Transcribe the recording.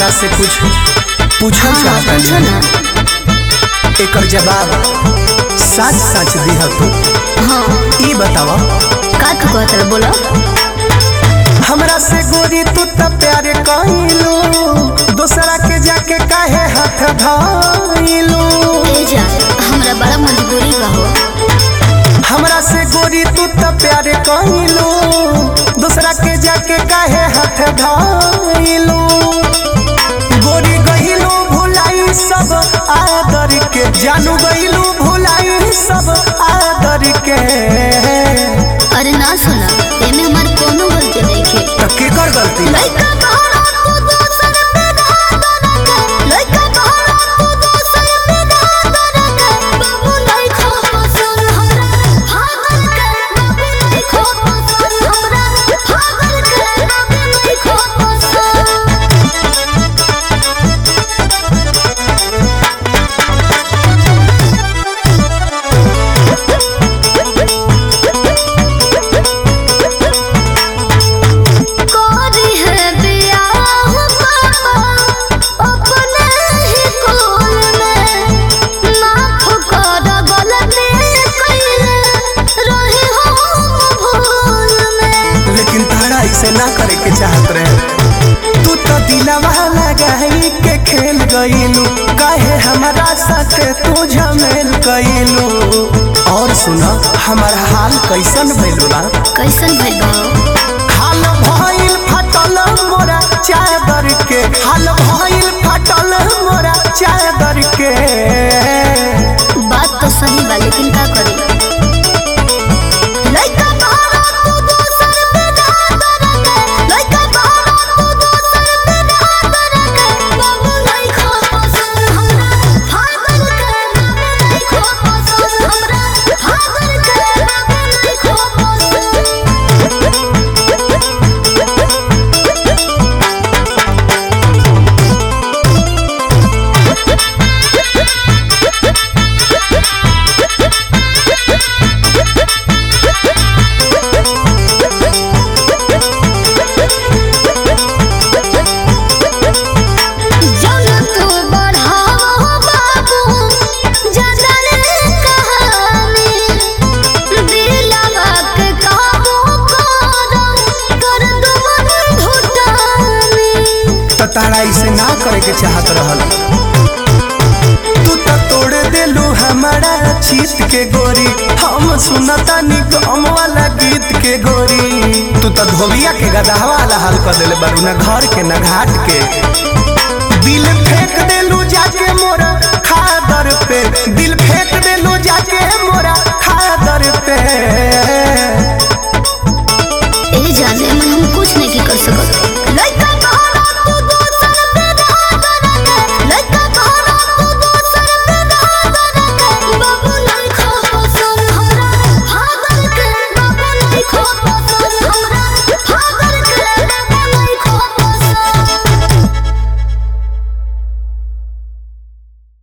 तहरा से कुछ पूछल हाँ हाँ चाहता पूछो ना एकर जवाब सच सच दिह तू हाँ ई बतावा का तू कहत रहे बोलो हमरा से गोरी तू त प्यार कइलू दूसरा के जाके काहे हाथ धइलू ए जा हमरा बड़ा मजबूरी बा हो हमरा से गोरी तू त प्यार कइलू दूसरा के जाके काहे हाथ धइलू गोरी गइलू भुलाई सब आदर के जानू गइलू भुलाई सब आदर के अरे ना सुना एमे हमार कोनो गलती नहीं खे त केकर गलती लइका बहरा तू दोसर पे धादर के लइका बहरा तू दोसर पे धादर के बाबू नहीं खो पसंद हमरा भागल के बाबू नहीं खो पसंद हमरा भागल के बाबू नहीं खो पसंद कोरी है बियाह पापा अपने ही कोल में माफ कर गलती कइले रही हो भूल में लेकिन तारा इसे ना करे के चाहत रहे तू तो दिलवा लगाई के खेल गईलू काहे हमारा साथ तू झमेल गईलू और सुना हमारा हाल कैसन भइल बा कैसन भइल बा हाल भइल फटल मोरा चादर के हाल भइल फटल मोरा चादर के बात तो सही बा लेकिन का करी लइका बहरा तू दोसर पे धादर के लइका बहरा तू दोसर पे धादर के बाबू नहीं खो पसंद हमरा भागल के बाबू नहीं खो पसंद हमरा भागल के बाबू नहीं खो पसंद जौन तू बढ़ाओ बाबू जदर कहानी दिलवा के काबू कर कर दुमन घुटानी तो तारा इसे ना करे के चाहत रहल तू तो तोड़ देलू हमारा चीत के गोरी हम सुनता निगम वाला गीत के गोरी तू तो धोबिया के गदहा वाला हाल कर देले बारू ना घर के ना घाट के दिल फेंक देलू जाके मोरा खादर पे दिल फेंक देलू जाके मोरा खादर पे